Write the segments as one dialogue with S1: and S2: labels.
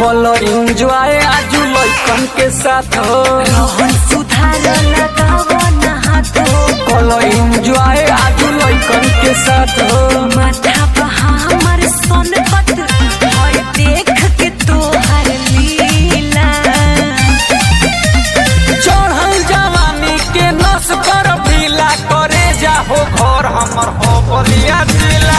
S1: कलो एंजॉय आजू लइकन के साथ हो
S2: रोहन सुधार लगाव ना हाथ
S1: कलो एंजॉय आजू लइकन के साथ हो
S2: माथा बहा हमर सोनपत और देख के तोहर लीला
S1: चढ़ल जवानी के नस कर ढीला करे जाहो घर हमर हो बलिया जिला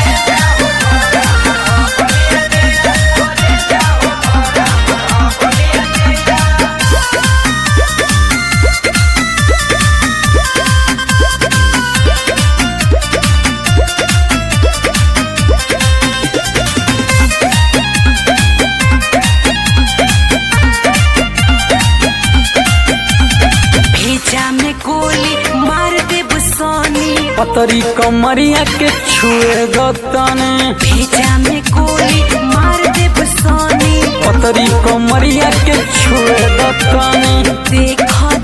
S2: भेजा में गोली मार देब सोनी
S1: पतरी कमरिया के छुए गतने
S2: भेजा में गोली मार देब सोनी
S1: पतरी कमरिया के छुए गतने
S2: देख